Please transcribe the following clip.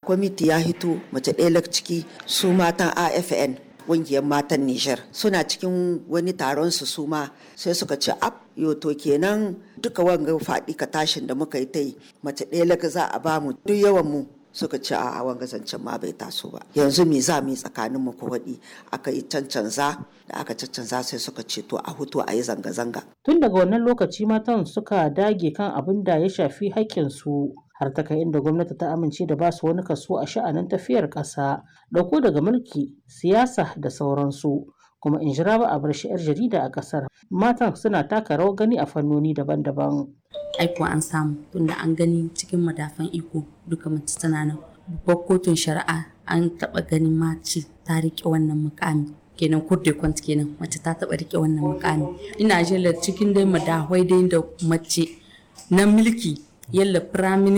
kwamiti ya hito mace ɗaya ciki su matan afn ƙungiyar matan Nijar suna cikin wani taron su suma sai suka ce ab yo to kenan duka wanga faɗi ka tashin da muka yi ta yi mace ɗaya laka za a ba mu duk yawan mu suka ce a wanga zancen ma bai taso ba yanzu me za mu yi tsakanin mu waɗi aka yi cancanza da aka cancanza sai suka ce to a hutu a yi zanga-zanga Tun daga wannan lokaci matan suka dage kan abin da ya shafi haƙƙinsu har ta kai inda gwamnati ta amince da basu wani kaso a sha'anin tafiyar ƙasa, ɗauko daga mulki, siyasa da sauransu. Kuma in jira ba a bar shi 'yar jarida a ƙasar. Matan suna taka rawar gani a fannoni daban-daban. Aiko an samu tunda an gani cikin madafan iko duka mace tana nan. Babbar kotun shari'a an taɓa ganin mace ta riƙe wannan mukami. kenan kurde kwant kenan mace ta taɓa riƙe wannan mukami. Ina jela cikin dai madahwai dai da mace na mulki yalla firaminista